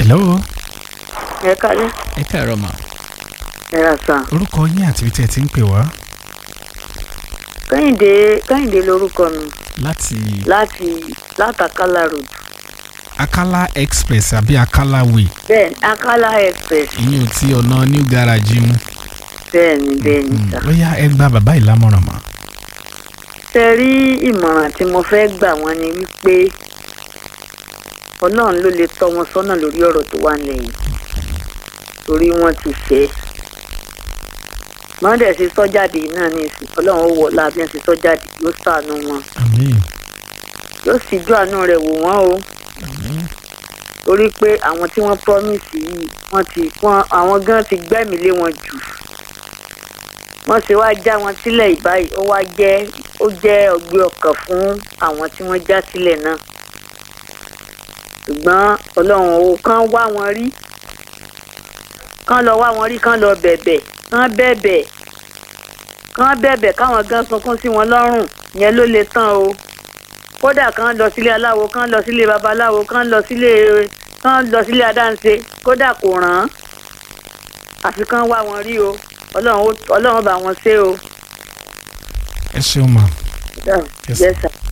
hello ẹ kálẹ́ ẹ káàárọ̀ mà ẹ rà sàn. orúkọ yín àti ibi tí ẹ ti ń pè wá kẹ́hìndé kẹ́hìndé lorúkọ mi láti láti látàkálà road akala express àbí akala way bẹ́ẹ̀ ni akálà express ìyẹn ò tí ọ̀nà new garage mú bẹ́ẹ̀ ni bẹ́ẹ̀ ni sà. ó yá ẹ gba bàbá yìí lámọ̀ràn mà ṣe rí ìmọ̀ràn tí mo fẹ́ gbà wọ́n ni wípé ọlọ́run ló lè tọ́ wọn sọ́nà lórí ọ̀rọ̀ tó wà lẹ́yìn torí wọ́n ti ṣẹ́ wọ́n dẹ̀ ṣe sọ́jáde náà ní ìsìn ọlọ́run ó wọ̀ láàbí ẹ̀ ṣe sọ́jáde yóò ṣàánú wọn àmín yóò sì ju àánú rẹ̀ wò wọ́n o torí pé àwọn tí wọ́n promise yìí wọ́n ti wọ́n àwọn gan ti gbẹ́mìí lé wọn jù wọ́n ṣe wá já wọn sílẹ̀ ìbáyìí ó wá jẹ́ ó jẹ́ ọgbẹ́ ọkàn fún àwọn tí wọ́n já sílẹ̀ náà ṣùgbọ́n ọlọ́run ò kàn wá wọn rí kàn lọ wá wọn rí kàn lọ bẹ̀bẹ̀ kàn bẹ̀bẹ̀ kàn bẹ̀bẹ̀ káwọn gan sunkún sí wọn lọ́rùn yẹn ló lè tán o kódà kàn lọ sílé aláwo kàn lọ sílé babaláwo kàn lọ sílé kàn lọ sílé adáǹṣe kódà kò ràn án àfi kàn wá wọn rí o ọlọ́run ó- ọlọ́run bá wọn ṣe o. ẹ ṣeun mà Yes. Yes, sir.